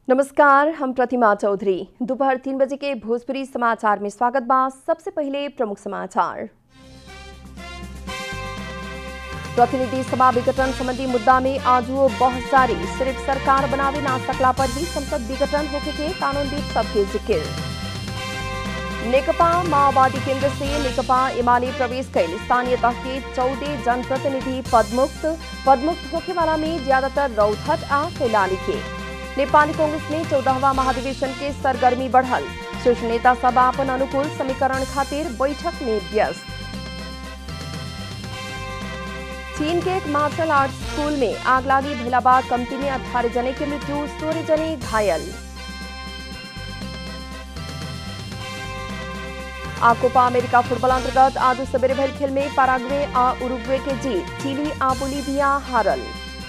नमस्कार हम प्रतिमा चौधरी दोपहर तीन बजे के भोजपुरी समाचार में स्वागत बा सबसे पहले प्रमुख समाचार प्रतिनिधि सभा विघटन संबंधी मुद्दा में आज वो बहस जारी सिर्फ सरकार बनावे ना सकला पर ही संसद विघटन होके के कानूनविद सबके जिक्र नेकपा माओवादी केंद्र से नेकपा एमाले प्रवेश कैल स्थानीय तह के चौदह जनप्रतिनिधि पदमुक्त पदमुक्त होके वाला में ज्यादातर रौथट आ कैलाली के नेपाली कांग्रेस में चौदहवा महाधिवेशन के सरगर्मी बढ़ल शीर्ष नेता सब अपन अनुकूल समीकरण खातिर बैठक में व्यस्त चीन के एक मार्शल आर्ट स्कूल में आगलागी भैला बाद कमती में अठारह जने की मृत्यु सोलह जने घायल आ कोपा अमेरिका फुटबॉल अंतर्गत आज सवेरे भर खेल में पाराग्वे आ उरुग्वे के जीत चिली आ बोलीविया हारल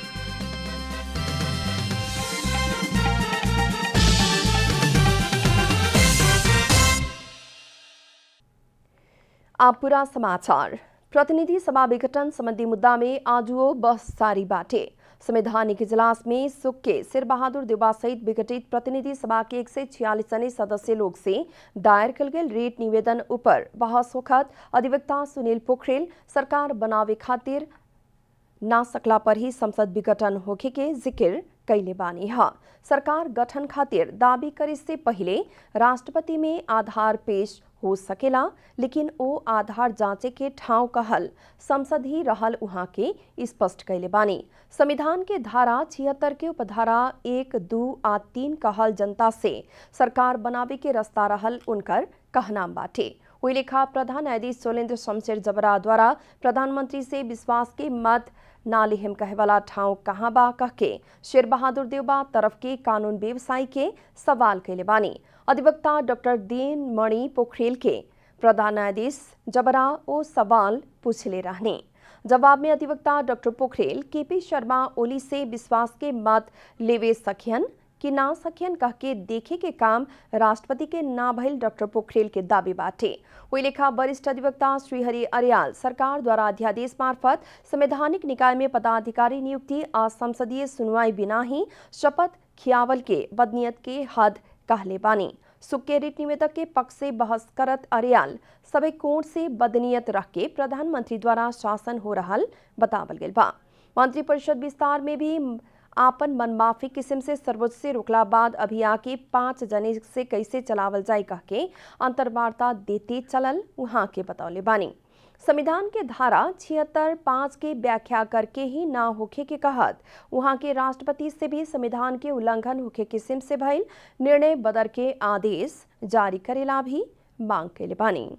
आप पूरा समाचार प्रतिनिधि सभा विघटन संबंधी मुद्दा में आज वो बहस जारी बाटे संवैधानिक इजलास में सुख के सिर बहादुर देवा सहित विघटित प्रतिनिधि सभा के एक सय छियालीस जने सदस्य लोग से दायर कल गेल रेट निवेदन ऊपर बहस होखत अधिवक्ता सुनील पोखरेल सरकार बनावे खातिर ना सकला पर ही संसद विघटन होखे के जिक्र कैले बानी हा सरकार गठन खातिर दावी करे से पहले राष्ट्रपति में आधार पेश हो सकेला लेकिन ओ आधार जांचे के ठाव कहल संसद ही रहल उहाँ के स्पष्ट कैले बानी संविधान के धारा छिहत्तर के उपधारा एक दू आ तीन कहल जनता से सरकार बनावे के रास्ता रहल उनकर कहनाम बाटे वही लेखा प्रधान न्यायाधीश सोलेन्द्र शमशेर जबरा द्वारा प्रधानमंत्री से विश्वास के मत ना लिहिम कहे वाला ठाव कहाँ बा कह के शेर बहादुर देवबा तरफ के कानून व्यवसायी के सवाल कैले बानी अधिवक्ता डॉक्टर दीन मणि पोखरेल के प्रधान न्यायाधीश जबरा ओ सवाल पूछले रहने जवाब में अधिवक्ता डॉक्टर पोखरेल केपी शर्मा ओली से विश्वास के मत लेवे सखियन कि ना सखियन कह के देखे के काम राष्ट्रपति के ना भइल डॉक्टर पोखरेल के दावे बाटे वही लेखा वरिष्ठ अधिवक्ता श्रीहरि अरियाल सरकार द्वारा अध्यादेश मार्फत संवैधानिक निकाय में पदाधिकारी नियुक्ति आ संसदीय सुनवाई बिना ही शपथ खियावल के बदनीयत के हद कहले बानी सुक्के रिट निवेदक के पक्ष से बहस करत अरियाल सभी कोर्ट से बदनीयत रख के प्रधानमंत्री द्वारा शासन हो रहल बतावल गेल बा मंत्रिपरिषद विस्तार में भी आपन मनमाफी किस्म से सर्वोच्च से रोकला बाद अभी आके पांच जने से कैसे चलावल जाए कह के अंतर्वार्ता देते चलल वहां के बतौले बानी संविधान के धारा छिहत्तर पाँच के व्याख्या करके ही ना होखे के कहत वहां के राष्ट्रपति से भी संविधान के उल्लंघन होखे किस्म से भइल निर्णय बदर के आदेश जारी करेला भी मांग कैले बानी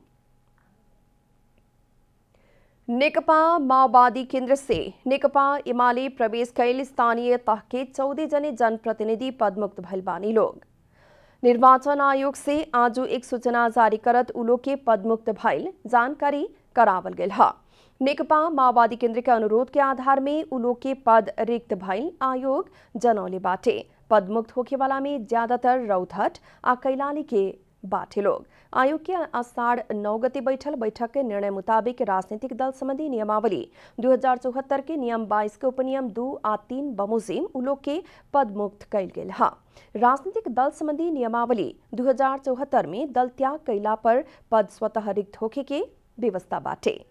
नेकपा माओवादी केंद्र से नेकपा इमाले प्रवेश कैल स्थानीय तह के चौदह जने जनप्रतिनिधि पदमुक्त भइल बानी लोग निर्वाचन आयोग से आज एक सूचना जारी करत उलो के पदमुक्त भइल जानकारी करावल गेल ह नेकपा माओवादी केंद्र के अनुरोध के आधार में उलो के पद रिक्त भइल आयोग जनौले बाटे पदमुक्त होखे वाला में ज्यादातर रौथट आ कैलाली के बाटे लोग आयोग के आषाढ़ नौ गति बैठल बैठक के निर्णय मुताबिक राजनीतिक दल संबंधी नियमावली दू हजार चौहत्तर के नियम बाईस के उपनियम दू आ तीन बमुजिम उलोग के पद मुक्त कैल गेल हा राजनीतिक दल संबंधी नियमावली दू हजार चौहत्तर में दल त्याग कैला पर पद स्वतः रिक्त होखे के व्यवस्था बाटे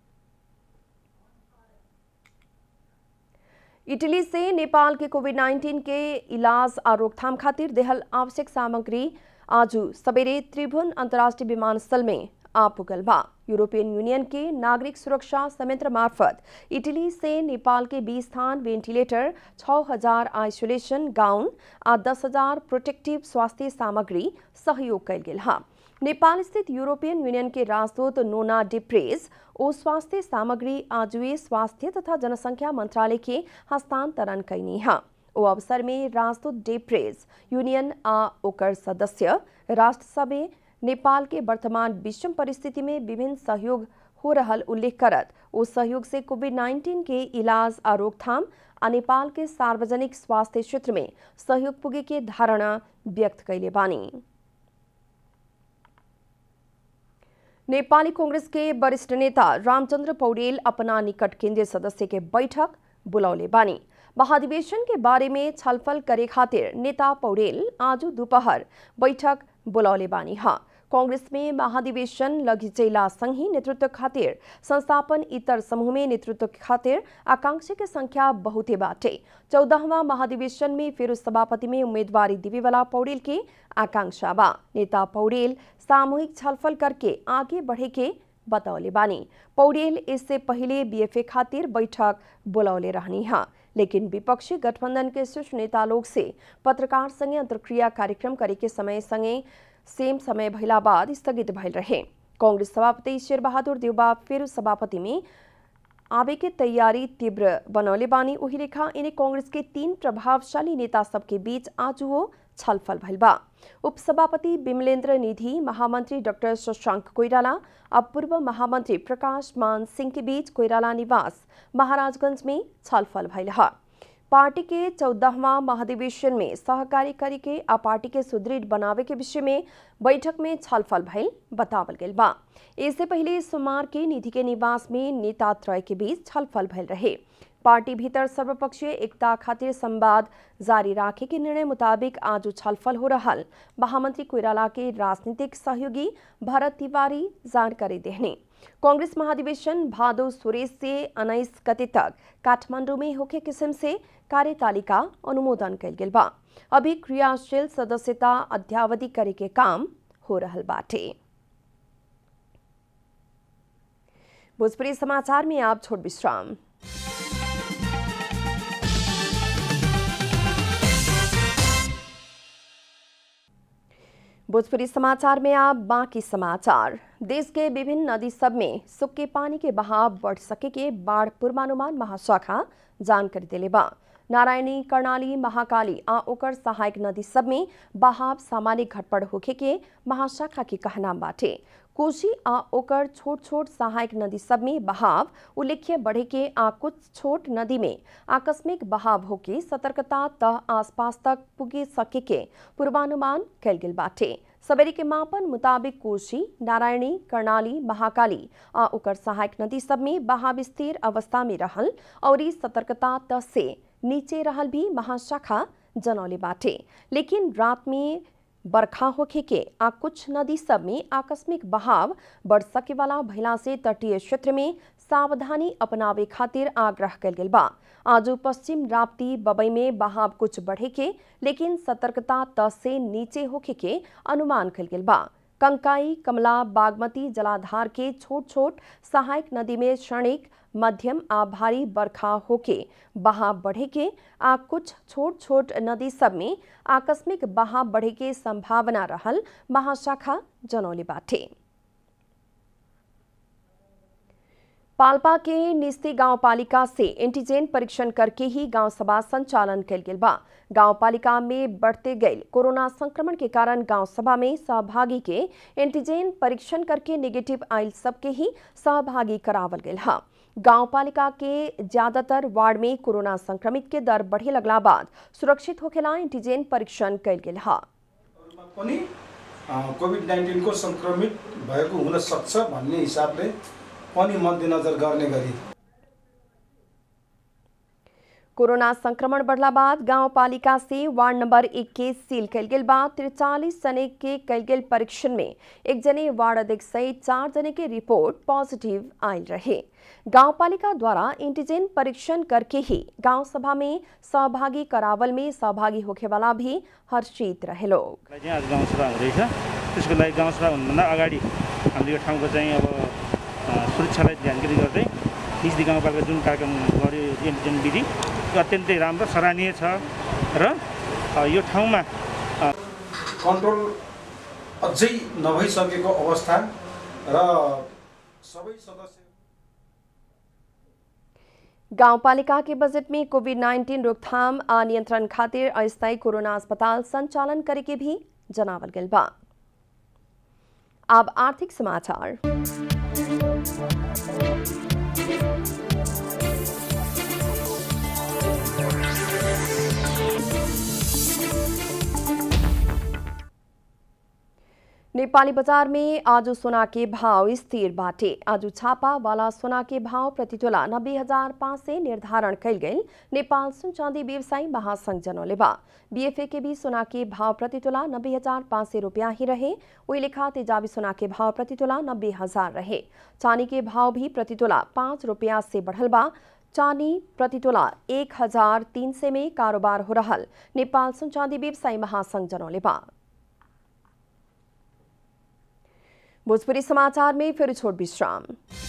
इटली से नेपाल के कोविड 19 के इलाज आ रोकथाम खातिर देहल आवश्यक सामग्री आजू सवेरे त्रिभुवन अंतर्राष्ट्रीय विमानस्थल में आ पुगल बा यूरोपियन यूनियन के नागरिक सुरक्षा संयंत्र मार्फत इटली से नेपाल के 20 स्थान वेंटिलेटर 6000 आइसोलेशन गाउन आ 10000 प्रोटेक्टिव स्वास्थ्य सामग्री सहयोग कैल गेल हा नेपाल स्थित यूरोपियन यूनियन के राजदूत नोना डिप्रेज ओ स्वास्थ्य सामग्री आजुए स्वास्थ्य तथा जनसंख्या मंत्रालय के हस्तांतरण कैनी हा ओ अवसर में राजदूत डेप्रेज यूनियन आ ओकर सदस्य राष्ट्र सभे नेपाल के वर्तमान विषम परिस्थिति में विभिन्न सहयोग हो रहल उल्लेख करत ओ सहयोग से कोविड 19 के इलाज आ रोकथाम आ नेपाल के सार्वजनिक स्वास्थ्य क्षेत्र में सहयोग पुगे के धारणा व्यक्त कैले बानी नेपाली कांग्रेस के वरिष्ठ नेता रामचंद्र पौडेल अपना निकट केंद्रीय सदस्य के बैठक बुलौले बानी महाधिवेशन के बारे में छलफल करे खातिर नेता पौडेल आज दोपहर बैठक बुलौले बानी हा कांग्रेस में महाधिवेशन लघिचैला संघी नेतृत्व खातिर संस्थापन इतर समूह में नेतृत्व खातिर आकांक्षी के संख्या बहुते बाटे चौदहवा महाधिवेशन में फिर सभापति में उम्मीदवारी देवे वाला पौडेल के आकांक्षा बा नेता पौडेल सामूहिक छलफल करके आगे बढ़े के बतौले बानी पौडेल इससे पहले बीएफए खातिर बैठक बुलौले रहनी हा लेकिन विपक्षी गठबंधन के शीर्ष नेता लोग से पत्रकार संगे अंतर्क्रिया कार्यक्रम करे के समय संगे सेम समय भइला बाद स्थगित भइल रहे कांग्रेस सभापति शेर बहादुर देउबा फिर सभापति में आवे के तैयारी तीव्र बनौले बानी उही रेखा इन्हें कांग्रेस के तीन प्रभावशाली नेता सबके बीच आज वो छलफल भइल बा उपसभापति विमलेंद्र निधि महामंत्री डॉक्टर शशांक कोइराला अब पूर्व महामंत्री प्रकाश मान सिंह के बीच कोइराला निवास महाराजगंज में छलफल भइल है पार्टी के चौदहवा महाधिवेशन में सहकारी करी के आ पार्टी के सुदृढ़ बनावे के विषय में बैठक में छलफल भइल बतावल गेल बा इससे पहले सोमवार के निधि के निवास में नेता त्रय के बीच छलफल भइल रहे पार्टी भीतर सर्वपक्षीय एकता खातिर संवाद जारी राखे के निर्णय मुताबिक आज छलफल हो रहा महामंत्री कोइराला के राजनीतिक सहयोगी भरत तिवारी जानकारी देहने कांग्रेस महाधिवेशन भादो सुरेश से उन्नीस गते तक काठमांडू में होके किस्म से कार्यतालिका अनुमोदन कल गेल बा अभी क्रियाशील सदस्यता अध्यावधि करे के काम हो रहल बाटे भोजपुरी समाचार में आप छोट विश्राम भोजपुरी समाचार में आप बाकी समाचार देश के विभिन्न नदी सब में सूखे पानी के बहाव बढ़ सके के बाढ़ पूर्वानुमान महाशाखा जानकारी दिले बा नारायणी कर्णाली महाकाली आ ओकर सहायक नदी सब में बहाव सामान्य घटपड़ होखे के महाशाखा के कहना बाटे कोशी आ ओकर छोट छोट सहायक नदी सब में बहाव उल्लेख्य बढ़े के आ कुछ छोट नदी में आकस्मिक बहाव होके सतर्कता तह आसपास तक पुगे सके के पूर्वानुमान कल गेल बाटे सवेरे के मापन मुताबिक कोशी नारायणी कर्णाली महाकाली आ ओकर सहायक नदी सब में बहाव स्थिर अवस्था में रहल और इस सतर्कता त से नीचे रहल भी महाशाखा जनौले बाटे लेकिन रात में बरखा होखे के आ कुछ नदी सब में आकस्मिक बहाव बढ़ सके वाला भइला से तटीय क्षेत्र में सावधानी अपनावे खातिर आग्रह कल गेल बा आज पश्चिम राप्ती बबई में बहाव कुछ बढ़े के लेकिन सतर्कता त से नीचे होखे के अनुमान कल गेल बा कंकाई कमला बागमती जलाधार के छोट छोट सहायक नदी में क्षणिक मध्यम आ भारी बरखा होके बहाव बढ़े के आ कुछ छोट छोट नदी सब में आकस्मिक बहाव बढ़े के संभावना रहल महाशाखा जनौले बाटे पाल्पा के निस्ती गांव पालिका से एंटीजन परीक्षण करके ही गांव सभा संचालन कल गेल बा गांव पालिका में बढ़ते गए कोरोना संक्रमण के कारण गांव सभा में सहभागी के एंटीजन परीक्षण करके नेगेटिव आयल सबके ही सहभागी करावल गेल हा गांव पालिका के ज्यादातर वार्ड में कोरोना संक्रमित के दर बढ़े लगला बाद सुरक्षित होखेला एंटीजन परीक्षण कल गेल हा पनि कोभिड नाइन्टिनको सङ्क्रमित भएको हुन सक्छ भन्ने हिसाबले पनि मध्यनजर गर्ने गरी कोरोना संक्रमण बढ़ला बाद गांव पालिका से वार्ड नंबर एक के सील कल गेल बाद तिरचालीस जने के कल गेल परीक्षण में एक जने वार्ड अध्यक्ष सहित चार जने के रिपोर्ट पॉजिटिव आयल रहे गांव पालिका द्वारा एंटीजन परीक्षण करके ही गांव सभा में सहभागी करावल में सहभागी होखे वाला भी हर्षित रहे लोग लाई चाहिँ आज गाउँसभा हुँदैछ त्यसको लागि गाउँसभा हुनुभन्दा अगाडि हामीले यो ठाउँको चाहिँ अब अ, सुरक्षालाई ध्यान केन्द्रित गर्दै निस्दी गाउँपालिका जुन कार्यक्रम गर्यो एन्टिजेन विधि त्यो अत्यन्तै राम्रो सराहनीय छ र अ, यो ठाउँमा कन्ट्रोल अझै नभइसकेको अवस्था र सबै सदस्य गाउँपालिका के बजट में कोविड 19 रोकथाम आ नियंत्रण खातिर अस्थायी कोरोना अस्पताल संचालन करे के भी जनावल गेल बा अब आर्थिक समाचार नेपाली बजार में आज सोना के भाव स्थिर बाटे आज छापा वाला सोना के भाव प्रति तोला नब्बे हजार पाँच सय निर्धारण कयल गेल नेपाल सुन चाँदी व्यवसायी महासंघ जनौले बा बीएफए के भी सोना के भाव प्रति तोला नब्बे हजार पाँच सय रुपया ही रहे वही लेखा तेजाबी सोना के भाव प्रति तोला नब्बे हजार रहे चांदी के भाव भी प्रति तोला पाँच रुपया से बढ़ल बा चांदी प्रति तोला एक हजार तीन सय में कारोबार हो रहल नेपाल सुन चाँदी व्यवसायी महासंघ जनौले बा भोजपुरी समाचार में फिर छोट विश्राम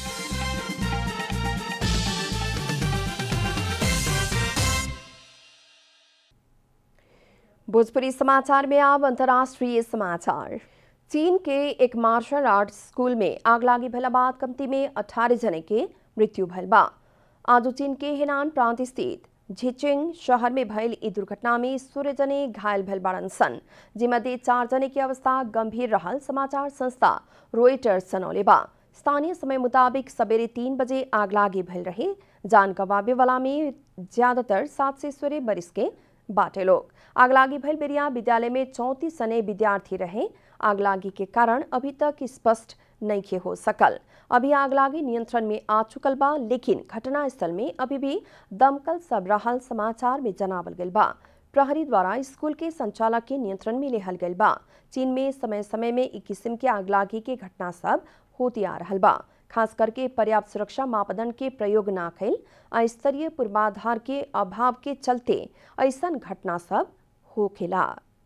भोजपुरी समाचार में अब अंतर्राष्ट्रीय समाचार चीन के एक मार्शल आर्ट स्कूल में आग लागी भला बाद कमती में 18 जने के मृत्यु भल बा आज चीन के हेनान प्रांत स्थित झिचिङ शहर में भयल ई दुर्घटना में सोलह जने घायल भल बाड़न सन जिमध्ये चार जने की अवस्था गंभीर रहल समाचार संस्था रोइटर्स जनौले बा स्थानीय समय मुताबिक सवेरे तीन बजे आग लागी भल रहे जान गवावे वाला में ज्यादातर सात से सोलह बरिस के बाटे लोग आगलागी भइल बेरिया विद्यालय में चौंतीस सने विद्यार्थी रहे आगलागी के कारण अभी तक स्पष्ट नहीं हो सकल अभी आगलागी नियंत्रण में आ चुकल बा लेकिन घटनास्थल में अभी भी दमकल सब रहल समाचार में जनावल गइल बा प्रहरी द्वारा स्कूल के संचालक के नियंत्रण में लेहल गइल बा चीन में समय समय में एक किस्म के आगलागी के घटना सब होती आ रहल बा खास करके पर्याप्त सुरक्षा मापदंड के प्रयोग ना कैल आ स्तरीय पूर्वाधार के अभाव के चलते ऐसन घटना सब होखेला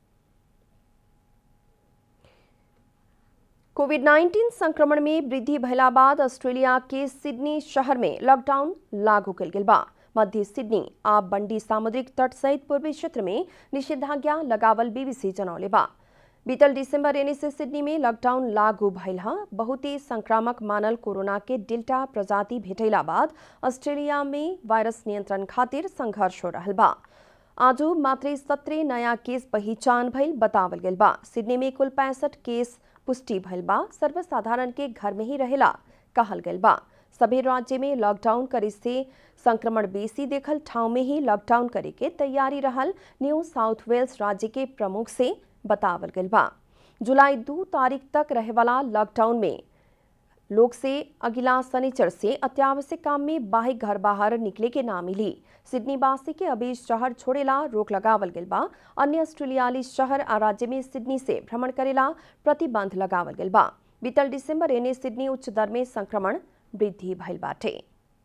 कोविड 19 संक्रमण में वृद्धि भैला बाद ऑस्ट्रेलिया के सिडनी शहर में लॉकडाउन लागू कल गेल बा मध्य सिडनी आ बंडी सामुद्रिक तट सहित पूर्वी क्षेत्र में निषेधाज्ञा लगावल बीबीसी जनौले बा बीतल दिसंबर यानी से सिडनी में लॉकडाउन लागू भइल ह बहुत ही संक्रामक मानल कोरोना के डेल्टा प्रजाति भेटैला बाद ऑस्ट्रेलिया में वायरस नियंत्रण खातिर संघर्ष हो रहल बा आजू मात्र सत्रह नया केस पहिचान भइल बतावल गेल बा सिडनी में कुल पैंसठ केस पुष्टि भइल बा सर्वसाधारण के घर में ही रहेला कहल गेल बा सभी राज्य में लॉकडाउन करे से संक्रमण बेसी देखल ठाव में ही लॉकडाउन करे के तैयारी रहल न्यू साउथ वेल्स राज्य के प्रमुख से बतावल गेल बा जुलाई दू तारीख तक रहे वाला लॉकडाउन में लोग से अगिला शनिचर से अत्यावश्यक काम में बाह्य घर बाहर निकले के ना मिली सिडनी वासी के अभी शहर छोड़ेला रोक लगावल गेल बा अन्य ऑस्ट्रेलियाली शहर आ राज्य में सिडनी से भ्रमण करेला प्रतिबंध लगावल गेल बा बीतल दिसंबर एने सिडनी उच्च दर में संक्रमण वृद्धि भइल बाटे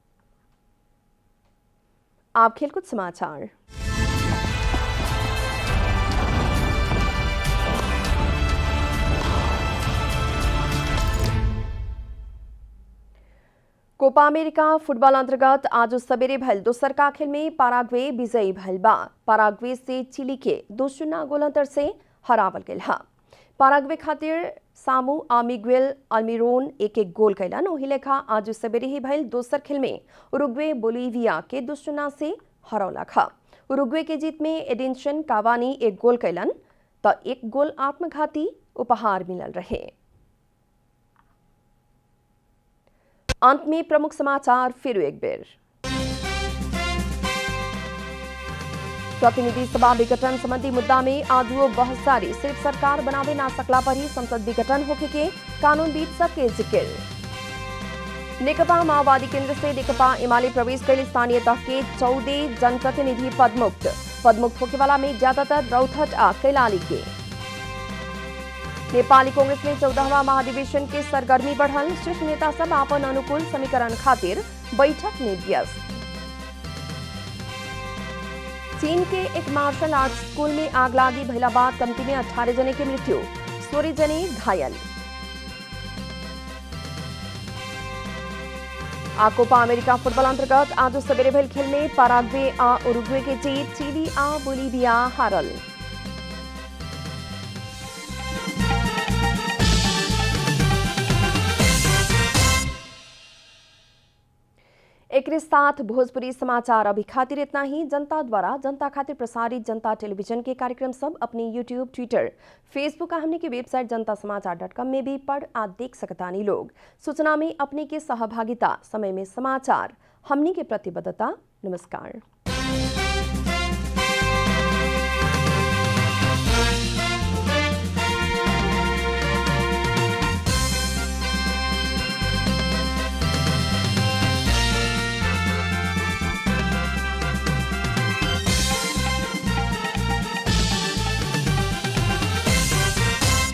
आप खेलकूद समाचार कोपा अमेरिका फुटबल अंतर्गत आज सवेरे भल दोसरका खेल में पाराग्वे विजयी भल बा पाराग्वे से चिली के दो शून्य गोल अंतर से हरावल गेल हा पाराग्वे खातिर सामू आमिग्वेल अल्मिरोन एक एक गोल कैलन ओही लेखा आज सवेरे ही भइल दोसर खेल में उरुग्वे बोलीविया के दो शून्य से हरौला खा उरुग्वे के जीत में एडिंशन कावानी एक गोल कैलन त एक गोल आत्मघाती उपहार मिलल रहे अंत में प्रमुख समाचार फिर एक बेर प्रतिनिधि सभा विघटन संबंधी मुद्दा में आजुओ बहस जारी सिर्फ सरकार बनावे ना सकला पर ही संसद विघटन होके के कानून बीत सबके जिक्र नेकपा माओवादी केंद्र से नेकपा एमाले प्रवेश कैल स्थानीय तह के चौदह जनप्रतिनिधि पदमुक्त पदमुक्त होके वाला में ज्यादातर रौथट आ कैलाली के नेपाली कांग्रेस में चौदहवा महाधिवेशन के सरगर्मी बढ़ल शीर्ष नेता सब आपन अनुकूल समीकरण खातिर बैठक में व्यस्त चीन के एक मार्शल आर्ट स्कूल में आग लागी भइला बाद कमती में 18 जने की मृत्यु सोलह जने घायल आ कोपा अमेरिका फुटबॉल अंतर्गत आज सवेरे भइल खेल में पाराग्वे आ उरुग्वे के जीत चिली आ बोलीविया हारल एक साथ भोजपुरी समाचार अभी खातिर इतना ही जनता द्वारा जनता खातिर प्रसारित जनता टेलीविजन के कार्यक्रम सब अपने यूट्यूब ट्विटर फेसबुक हमने की वेबसाइट जनता समाचार डॉट कॉम में भी पढ़ आ देख सकतानी लोग सूचना में अपने के सहभागिता समय में समाचार हमने के प्रतिबद्धता नमस्कार